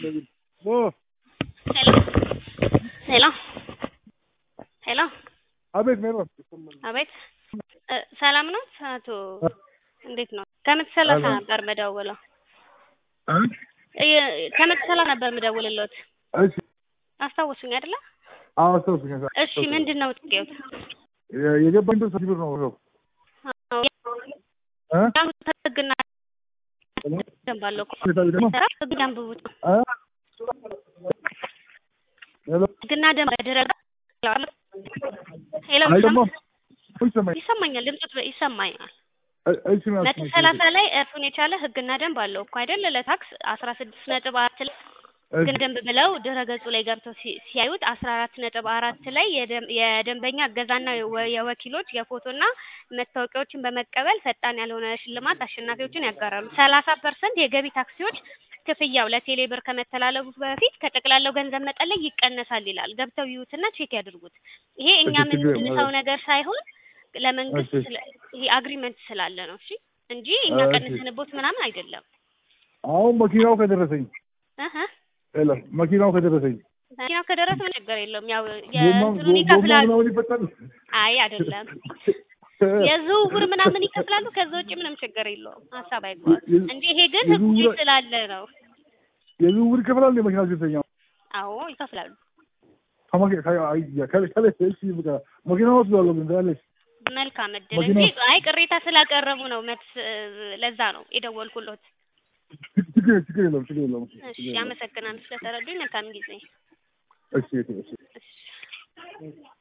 ኦ ሄሎ ሄሎ ሄሎ አቤት ሜሮን አቤት እ ሰላም ነው አቶ እንዴት ነው ከመቶ ሰላሳ ሰላም። ነበር የምደውለው እ እ- ከመቶ ሰላሳ ነበር የምደውልልዎት እሺ አስታወሱኝ አይደለ አዎ አስታውሱኝ እሺ ምንድን ነው ጥያቄው የ- የገባኝ ብር ሺህ ብር ነው ነው አዎ፣ እ ያው ህግና ደንብ አለው እኮ ሁኔታዊ ደግሞ ህግ ደንብ ውጥ እ ሄሎ ህግና ደንብ ድረ ሄሎ አይ ደግሞ ይሰማኝ ይሰማኛል ድምጽ ይሰማኛል እ- እሺ ምን መቶ አልሰማኝም። ሰላሳ ላይ እርሱን የቻለ ህግና ደንብ አለው እኮ አይደል ለታክስ አስራ ስድስት ነጥብ አራት ላይ እሺ ግን ደንብ ብለው ድረ ገጹ ላይ ገብተው ሲ- ሲያዩት አስራ አራት ነጥብ አራት ላይ የደም- የደንበኛ እገዛና የወ- የወኪሎች የፎቶና መታወቂያዎችን በመቀበል ፈጣን ያልሆነ ሽልማት አሸናፊዎችን ያጋራሉ። ሰላሳ ፐርሰንት የገቢ ታክሲዎች ክፍያው ለቴሌ ብር ከመተላለፉ በፊት ከጠቅላላው ገንዘብ መጠን ላይ ይቀነሳል ይላል። ገብተው ይዩትና ቼክ ያድርጉት። ይሄ እኛ እሺ፣ ችግር የለም። የምንሰው ነገር ሳይሆን ለመንግስት እሺ። ስለ- ይሄ አግሪመንት ስላለ ነው። እሺ እንጂ እኛ እሺ። ቀንስንቦት ምናምን አይደለም። አሁን መኪናው ከደረሰኝ እህ ሄሎ መኪናው ከደረሰኝ መኪናው ከደረሰ ምን ችግር የለውም። ያው ጎማ የእንትኑን ጎማ ይከፍላሉ። ምናምን ይፈታል አይ አይደለም የዝውውር ምናምን ይከፍላሉ። ከዛ ውጭ ምንም ችግር የለውም። ሀሳብ አይጓዝ የ- እንጂ ይሄ ግን ህጉ የዝውውር- ስላለ ነው። የዝውውር ይከፍላል የመኪና ሲተኛ አዎ ይከፍላሉ። ከመኪ- ከ- አይ፣ ከ- ከለ- እሺ በቃ መኪና ወስዷለሁ ግን ትላለች መልካም እድል መኪና- እንጂ አይ ቅሬታ ስላቀረቡ ነው መት ለዛ ነው የደወልኩሎት። ችግር ችግር የለውም ችግር የለውም እሺ ችግር የለውም። አመሰግናለሁ ስለተረዱኝ። መልካም ጊዜ። እሺ እሺ እሺ እሺ